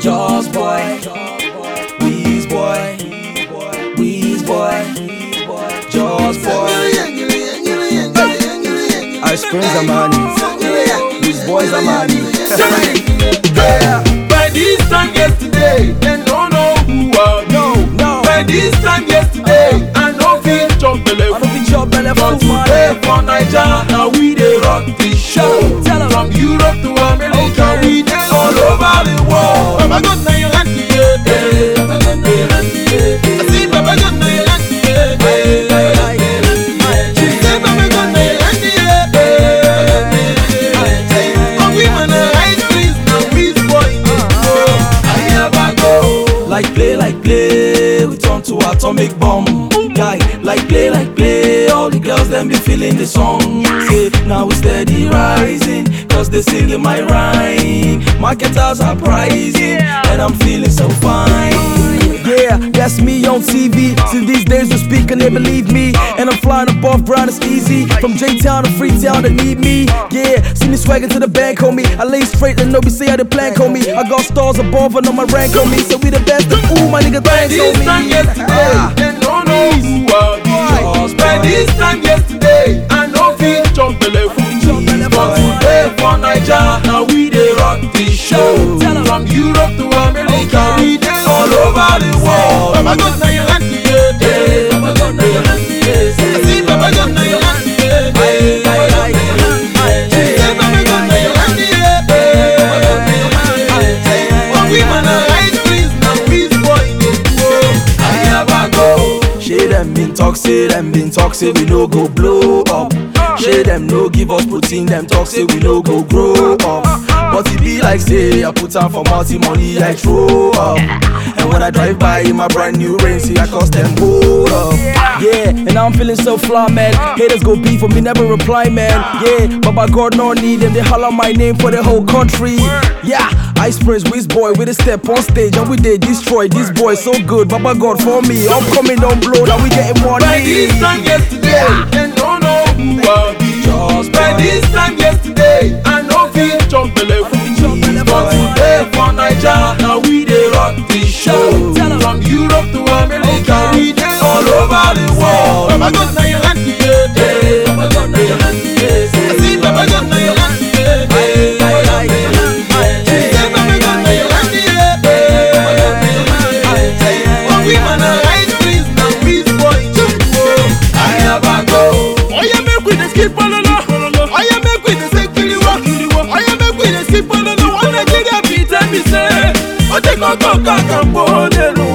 Jaws boy, Weez boy, Weez boy, Jaws boy. Ice Prince Amani, these boys Amani. By this time yesterday, they don't know who I be. No, no. By this time yesterday, I no fit chop belle I don't be your belly But full today money. for Naija, now we dey rock the show. Tell 'em. From Europe to America, Okay. we dey all over the world. Baba God na your auntie, yeah, yeah. Baba God na your auntie, yeah. I see Baba God na your auntie, yeah, yeah. She say Baba God na your auntie, yeah, yeah. Oh, we man are ice cream, now we boy, yeah. I never go. Like play, like play, we turn to atomic bomb. Guy, like play, like play, all the girls them be feeling the song. Say, now we steady rising, cause they singing my rhyme. Marketers are pricing, and I'm feeling so fine. Yeah, that's me on TV. See, these days we speak and they believe me. And I'm flying above ground, it's easy. From J Town to Freetown, they need me. Yeah, see me swagging to the bank, homie. I lay straight and nobody say how they plank, homie. I got stars above and on my rank, homie. So we the best of ooh, my nigga, By thanks, this homie. time yesterday, Ah. they don't know who I be. Jaws By boy. this time yesterday, I no fit chop belle full. Chop belle But full. today for Naija, now we dey rock the show. Tell 'em. From Europe to America, Okay. we dey all over the world. Baba God na your auntie, yeah, yeah. Baba God na your auntie, yeah. I see Baba God na your auntie, yeah, yeah. Baba God na your auntie, yeah. She say Baba God na your auntie, yeah, yeah. Baba God na your auntie, yeah. Oh, we man are ice cream, now we boy dey go. I never go. Shey them been talk, say them been talk, say we no go blow up. Shey them no give us protein, them talk, say we no go grow up. But it be like say I put on for multi money, I throw up. And when I drive by in my brand new Range, see I cost them hold up. Yeah, and I'm feeling so fly, man. Haters go beef for me, never reply, man. Yeah, but by God no need them, they holler my name for the whole country. Yeah, Ice Prince, Wiz Boy, with a step on stage, and we they destroy this boy so good. Baba God for me, upcoming don't blow, now we getting money. By this time yesterday, they don't know who I be. Jaws By boy. this time yesterday, I no fit chop belle full. Chop belle But full. today for Naija, now we dey rock the show. Tell 'em. From Europe to America, Okay. we dey all over the world. Baba God na your auntie, yeah, yeah. Baba God na your auntie, yeah. I see Baba God na your auntie, yeah, yeah. Baba God na your auntie, yeah. She say Baba God na your auntie, yeah, yeah. Baba God na your auntie, yeah. Oh, we man are ice cream, now we boy, I never go. Oya make we dey skip ololo. Oya make we dey say kiriwo. Oya make we dey skip ololo. One Nigeria be tell me say, o te koko kakambo lenu